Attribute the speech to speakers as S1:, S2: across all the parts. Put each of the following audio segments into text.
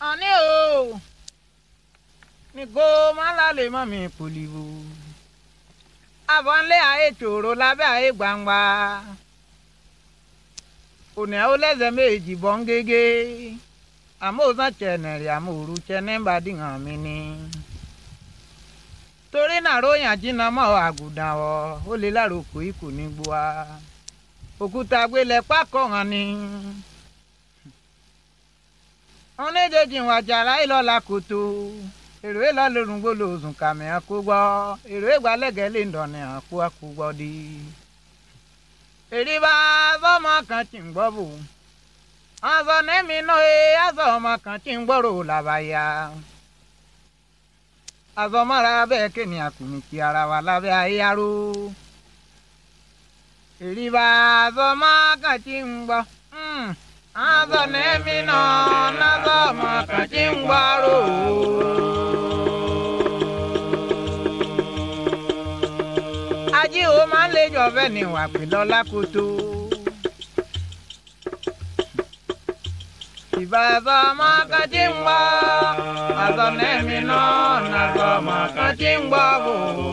S1: àní o ní kó má lálẹ́ mọ́ mi pòlìwò àbọ̀nlé ayé tòrò lábẹ́ ayé gbangba òní àwọn lẹ́sẹ̀ méjì bọ́ ń gégé àmọ́ òsàn tẹ̀nẹ̀rì àmọ́ òru tẹ̀nẹ̀ bá dìhàn mi ni torí náà ròyìn àjínà mọ́ àgùdàn ọ̀ ó lè láròkò ikú ní gbòà òkúta gbélé pákó hàn ni wọn méjèèjì wà jàrá ìlọlá kòtò èrò ìlọ lórun gbólò òsùn kàmì àkó gbọ èrò ìgbàlẹgẹ lè dọ̀nì àkó àkó gbọ di. èrè bá sọmọ kan tí ń gbọ́ bò aṣọ nẹ́mi náà ẹ aṣọ ọmọ kan tí ń gbọ́rò làbàyà aṣọ mọ́ra bẹ́ẹ̀ kéènì àkùnrin ti ara wa lábẹ́ ayé aró èrè bá sọmọ kan tí ń gbọ́. Mm. Azọ n'emi nọ n'azọ maka chi ngwaro. Ají o máa ń lé jọ̀bẹ́ ní wà pé lọ́lá kótó. Ìbàzọ maka chi ń gbọ́. Azọ n'emi nọ n'azọ maka chi ń gbọ́ bò.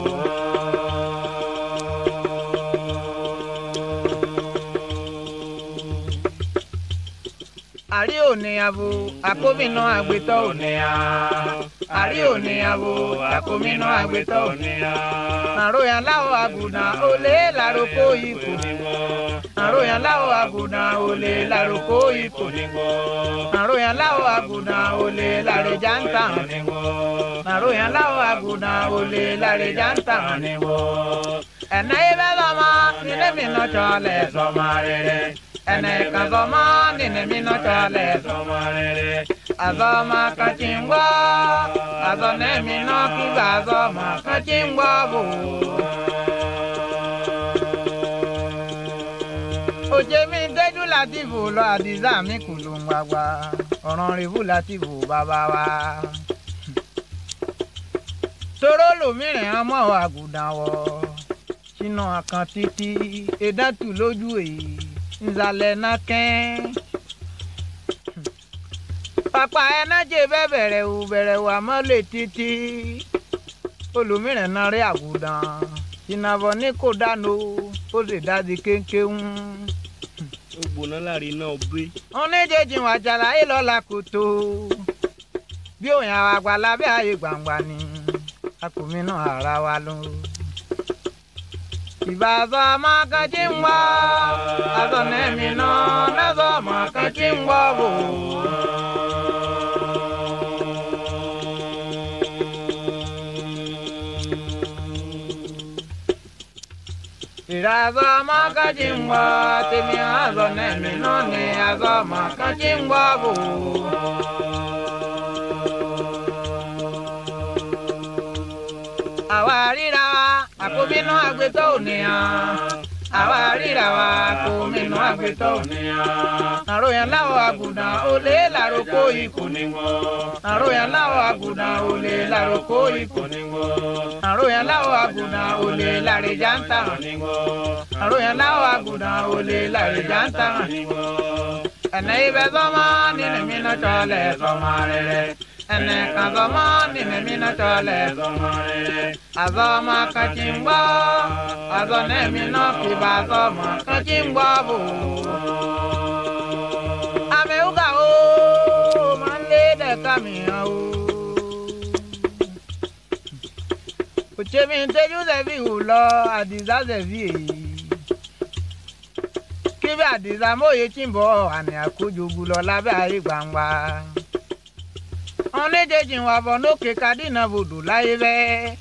S1: àrí òní abo àkómìnà àgbétọ́ òní a. àrí òní abo àkómìnà àgbétọ́ òní a. àròyìn aláwọ̀ àgùnà olè lárúkọ ikú. àròyìn aláwọ̀ àgùnà olè lárúkọ ikú. àròyìn aláwọ̀ àgùnà olè lárẹjà ń tàn. àròyìn aláwọ̀ àgùnà olè lárẹjà ń tàn. ẹ̀nà ibẹ̀ lọ́mọ nílé mi náà tọ́lẹ̀ sọ́mọ rere ene kazoma nine mino chale somarere azoma kachingwa azone mino kiga azoma kachingwa bu oje mi deju latifu lọ adiza mi kulu ngbagba ọ̀ràn rìbú latifu bàbá wa toro lòmíràn ọmọ àgùdàn wọ sínú àkàn títí edatu lójú èyí nzalẹ̀ náà kẹ́ẹ́. pàpà ẹnájẹ bẹ́ẹ̀ bẹ̀rẹ̀ wò bẹ̀rẹ̀ wò àmọ́ lè títí. olùmíràn náà rí àgùdàn ìnàbọ̀ ní kò dáná ó sì dájú kéńkéń.
S2: ó gbóná láàrin náà gbé.
S1: wọn ní jẹjì wà jàlá yìí lọ́la kò tó. bí òyìn àwọn àgbà lábẹ́ ààyè gbangba ni akùnmí náà ara wa ló ìbàzọ́ makachi ń wá azọ nẹ́mi náà lẹ́zọ́ makachi ń wá wò. ìrazọ́ makachi ń wá tèmi azọ nẹ́mi náà ní azọ makachi ń wá wò. àwa ríra wa àkóbínú àgbétọ́ ònìyàn àwa ríra wa àkóbínú àgbétọ́ ònìyàn. àròyìn láwọ̀ àgùdà olè làrókò ikú ni wọ́n. àròyìn láwọ̀ àgùdà olè làrókò ikú ni wọ́n. àròyìn láwọ̀ àgùdà olè làrèjà ń tàn ni wọ́n. àròyìn láwọ̀ àgùdà olè làrèjà ń tàn ni wọ́n. ẹ̀nà ibẹ̀ sọ́mọ́ nínú mi náà tọ́lẹ̀ sọ́mọ́ rẹ̀ ene kazama nime mina tole azama kachingwa azone mino kiba azama kachingwa bu ameuga o mande de kamia o uchemi nteju zevi ulo adiza zevi eyi kíbi àdìsá mòye tí ń bọ̀ àmì àkójọ lọ lábẹ́ ayé gbangba wọn méjèèjì wà bọ̀ lókè kadínà bòdò láyé bẹ́ẹ̀.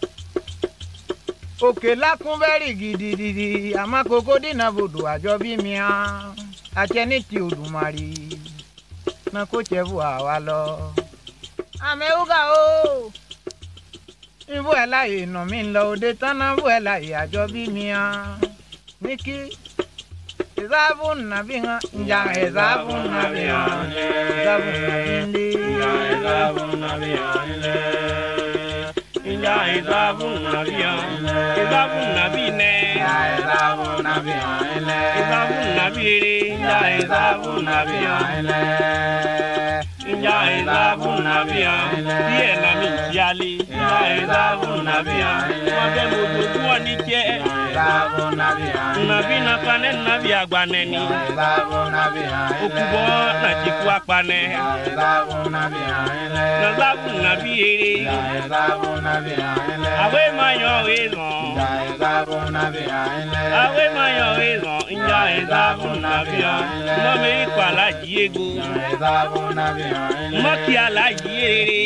S1: òkè lákún bẹ́rì gidigidi àmọ́ kókó dínà bòdò àjọ bí mìíràn àtẹni ti Olùmarè náà kó tẹ bù àwa lọ. àmì ewúgà o ibú ẹ̀ láàyè nà mí lọ òde tán náà bú ẹ̀ láàyè àjọ bí mìíràn ní kí ìsáàbù nàbí hàn ìjà ìsáàbù nàbí hàn ìsáàbù nàbí ndé.
S2: nya ezabu nabia ezabu nabi ne ezabu nabi ere nya ezabu nabia nya ezabu nabia díẹ̀ na mi jale nya ezabu nabia wọn bẹ mo dojú wọn ní jẹ nabi napane nabi agbanẹni okubọ nàtìkú apanẹ nazabu nabi ere awe mayọ ezọn awe mayọ ezọn nya ezabu nabia mọmi ikọ alaji ego mọkì alaji erere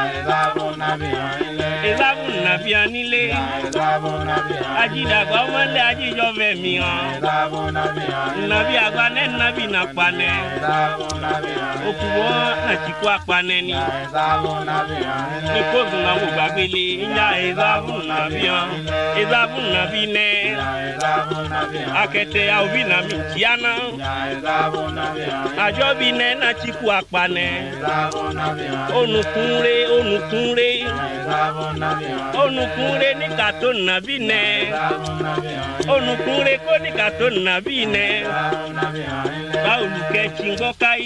S2: ezabu nabia nílé ajidagba ọmọlẹ ajijọ fẹmi hàn nabi agbanẹ nabi napanẹ okubọ nàtìkú apanẹ ni nikozu na mo gbagbele nya ezabu nabia ezabu nabi nẹ akẹtẹ aobi na mi tiana adzɔbi nɛ natsiku akpanɛ onukunre onukunre onukunre ní kato nabi nɛ onukunre kó ní kato nabi nɛ báwolukɛ tsingbɔ kayi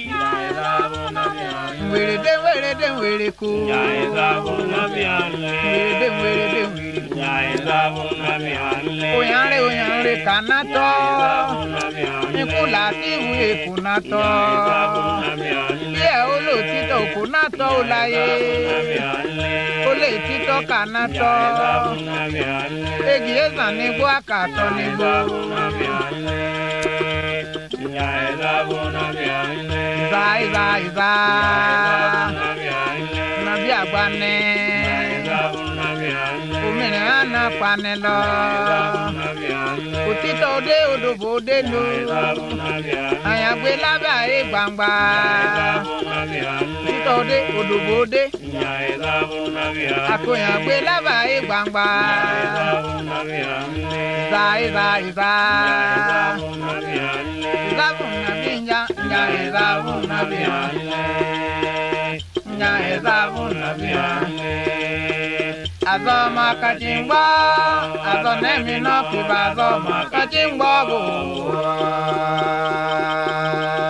S1: wèrèdè wèrèdè wèrèkó
S2: nya ezabu nabi alẹ
S1: wèrèdè wèrèdè wèrèkó
S2: nya ezabu nabi alẹ
S1: òyànrè òyànrè kànátọ́
S2: ezabu nabi alẹ
S1: ikú làtìwù èkúnátọ́
S2: ezabu nabi alẹ
S1: bí ẹ ó lò títọ́ òkúnátọ́ ó láyé
S2: nabi alẹ
S1: ó lè títọ́ kànátọ́
S2: ezabu nabi alẹ.
S1: egi ezàn nígbó àkàtọ́ nígbó ìzà ìzà ìzà nàbí àgbánẹ òmìnira àná panẹ lọ òtítọ́ òde òdòbò òde lò àyàgbé lábẹ́ àyè gbangba òtítọ́ òde òdòbò òde àkóyàgbé lábẹ́ àyè gbangba ìzà ìzà ìzà ìzà fún nàbí nya nya ìzà fún nàbí nya ìzà fún nàbí azọ ma kati ń gbọ́ azọ nẹ́mi náà fi bá azọ ma kati ń gbọ́ bò.